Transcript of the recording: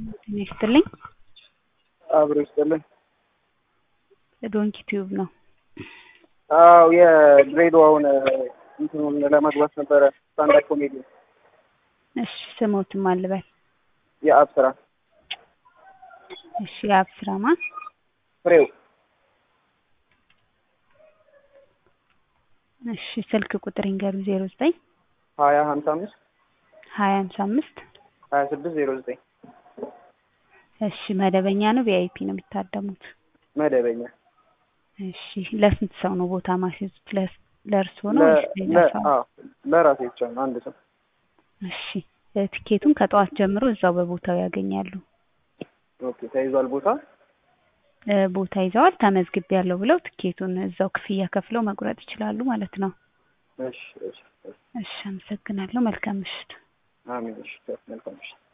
ጤና ይስጥልኝ። አብሮ ይስጥልኝ። ዶንኪ ቲዩብ ነው። አዎ የድሬዳዋውን እንትኑን ለመግባት ነበረ ስታንዳፕ ኮሜዲ እሺ ስሞትም አልበል። የአብ ስራ እሺ የአብ ስራ ማን? ፍሬው እሺ ስልክ ቁጥር ይንገሩ ዜሮ ዘጠኝ ሀያ ሀምሳ አምስት ሀያ ሃምሳ አምስት ሀያ ስድስት ዜሮ ዘጠኝ እሺ መደበኛ ነው ቪአይፒ ነው የሚታደሙት? መደበኛ እሺ ለስንት ሰው ነው ቦታ ማስያዙት? ለስ- ለእርስዎ ነው ወይስ ሌላ ለ- ሰው? አዎ፣ ለራሴ ብቻ ነው አንድ ሰው እሺ ትኬቱን ከጠዋት ጀምሮ እዛው በቦታው ያገኛሉ። ኦኬ ተይዟል ቦታ እ ቦታ ይዘዋል ተመዝግቤያለሁ ብለው ትኬቱን እዛው ክፍያ ከፍለው መቁረጥ ይችላሉ ማለት ነው። እሺ እሺ እሺ። እሺ አመሰግናለሁ። መልካም ምሽት። አሜን እሺ መልካም እሺ